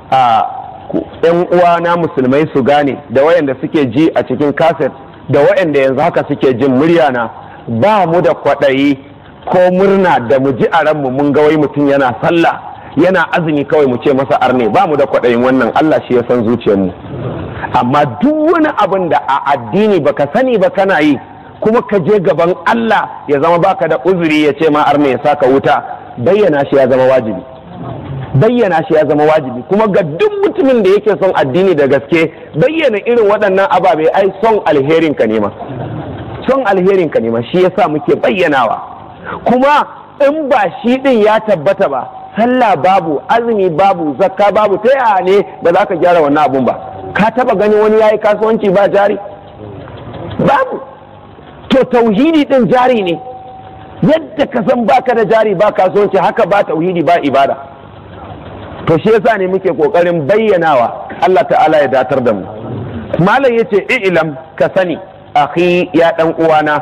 a yan uwana musulmai su gane da wayanda suke ji a cikin kaset da wayanda yanzu haka suke jin murya na ba mu da kwaɗayi ko murna da mu ji a ranmu mun ga wai mutum yana sallah yana azumi kawai mu ce masa arne ba mu da kwaɗayin wannan Allah shi ya san zuciyarmu amma duk wani abin da a addini baka sani ba kana yi kuma ka je gaban Allah ya zama baka da uzuri ya ce ma arne ya saka wuta bayyana shi ya zama wajibi bayyana shi ya zama wajibi kuma ga duk mutumin da yake son addini da gaske bayyana irin waɗannan ababe ai son alherin ka nema son alherin ka nema shi yasa muke bayyanawa kuma in ba shi din ya tabbata ba sallah babu azumi babu zakka babu ta yaya ne ba za ka gyara wannan abun ba ka taba gani wani yayi kasuwanci ba jari babu to tauhidi din jari ne yadda ka san baka da jari ba kasuwanci haka ba tauhidi ba ibada to shi yasa ne muke kokarin bayyanawa Allah ta'ala ya datar da mu malam yace i'lam ka sani akhi ya dan uwana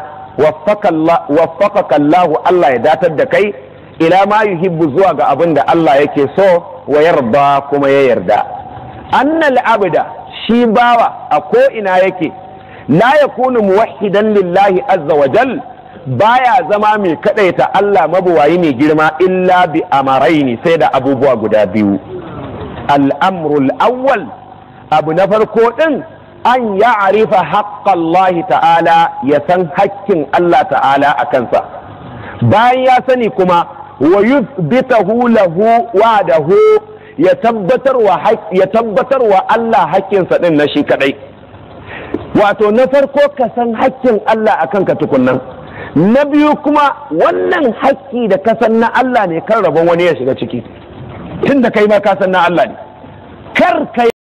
waffaqaka Allah Allah ya datar da kai ila ma yuhibbu zuwa ga abin da Allah yake so wa yarda kuma ya yarda annal abda shi bawa a ko ina yake la yakunu muwahhidan lillahi azza wa jal baya zama mai kadaita Allah mabuwayi mai girma illa bi amaraini sai da abubuwa guda biyu al'amrul awwal abu na farko din an ya arifa haƙƙallahi ta'ala ya san hakkin Allah ta'ala a kansa bayan ya sani kuma wa yuthbitahu lahu wa'dahu ya tabbatar wa ya tabbatar wa Allah hakkinsa din na shi kadai wato na farko ka san hakkin Allah akan ka tukunnan na biyu kuma wannan hakki da ka san na Allah ne kan rabon wani ya shiga ciki tunda kai ma ka san na Allah ne kar kai